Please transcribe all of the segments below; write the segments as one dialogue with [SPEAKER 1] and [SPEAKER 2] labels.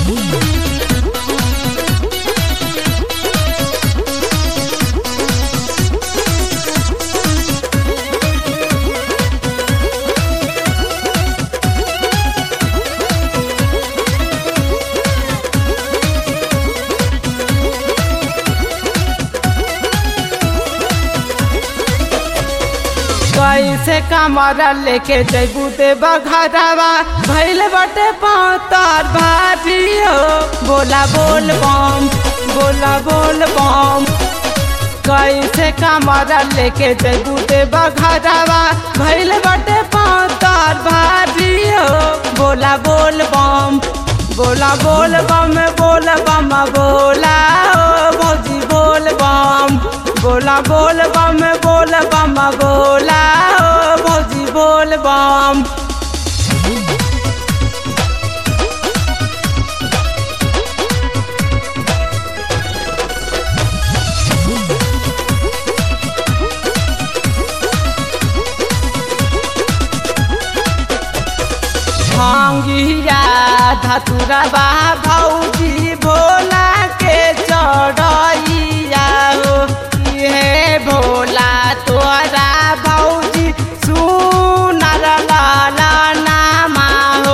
[SPEAKER 1] कैसे कमरा लेके जैबू देव घरवा भैल बटे पातर भारी हो बोला बोल बम बोला बोल बम कैसे कमरा लेके जैबू देव घरवा भैल बटे पातर भारी हो बोला बोल बम बोला बोल बम बोल बम बोला ओ भौजी बोल बम बोला बोल बम बोल बम बोला ओ भौजी बोल बम भांगिया धतुरा बा भौजी भोला के चढ़ैया हो हे भोला तोरा भौजी सुनर लाला नामा हो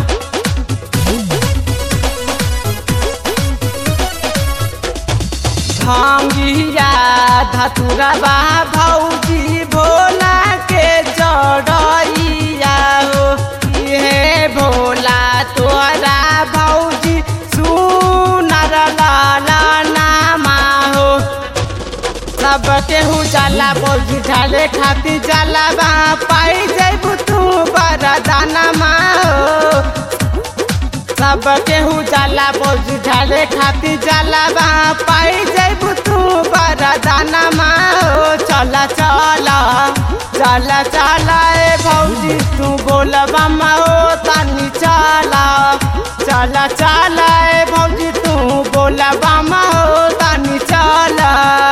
[SPEAKER 1] भांगिया धतुरा बा भौजी भोला के चढ़ैया हो हे भोला तोरा भौजी सुनर लाला नामा हो सब केहू जाला भौजी ढाले खाती जाला बा पाई जैबू तू बरदाना मा हो सब केहू जाला भौजी ढाले खाती जाला बा पाई जैबू तू बरदाना मा हो चला चला चला चला ए भौजी तू बोलबा मा हो तानी चला चला चला ए भौजी तू बोलबा मा हो तानी चला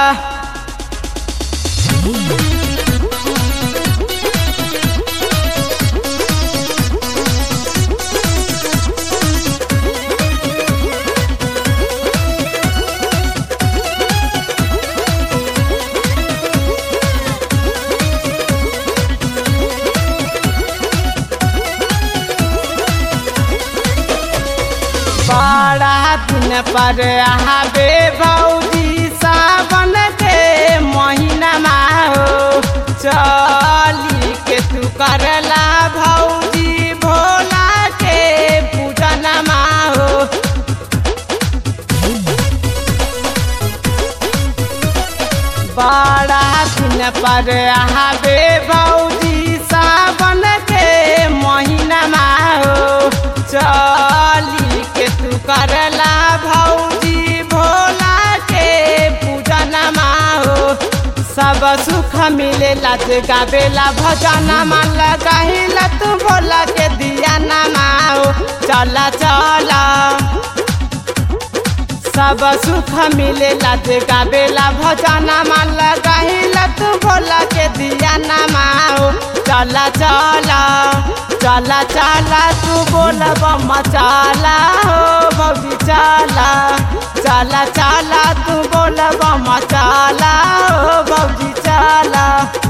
[SPEAKER 1] बड़ा दिन पर आबे भौजी सावन के महीना हो चली के तू करला भौजी भोला के पूजन हो बड़ा दिन पर आबे भौजी सावन के महीना हो चली के तू करला भौजी भोला के पूजन हो सब सुख मिलेला ते गावेला भजन मन लगाहिला तू भोला के दिया नमा हो चला चला सब सुख मिलेला ते गावेला भजन मन लगाहिला तू भोला के दिया नमा हो चला चला चला चला तू बोल बम चला हो भौजी चला चला चला तू बोल बम चला हो भौजी चला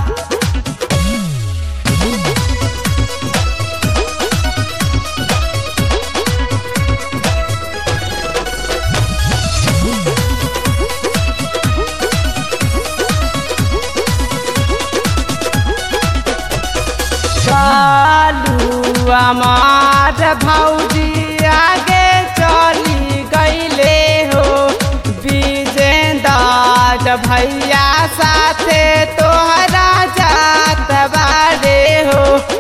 [SPEAKER 1] चालू हमार भौजी आगे चली गईले हो विजेंदर भैया साथे तोहरा जात बारे हो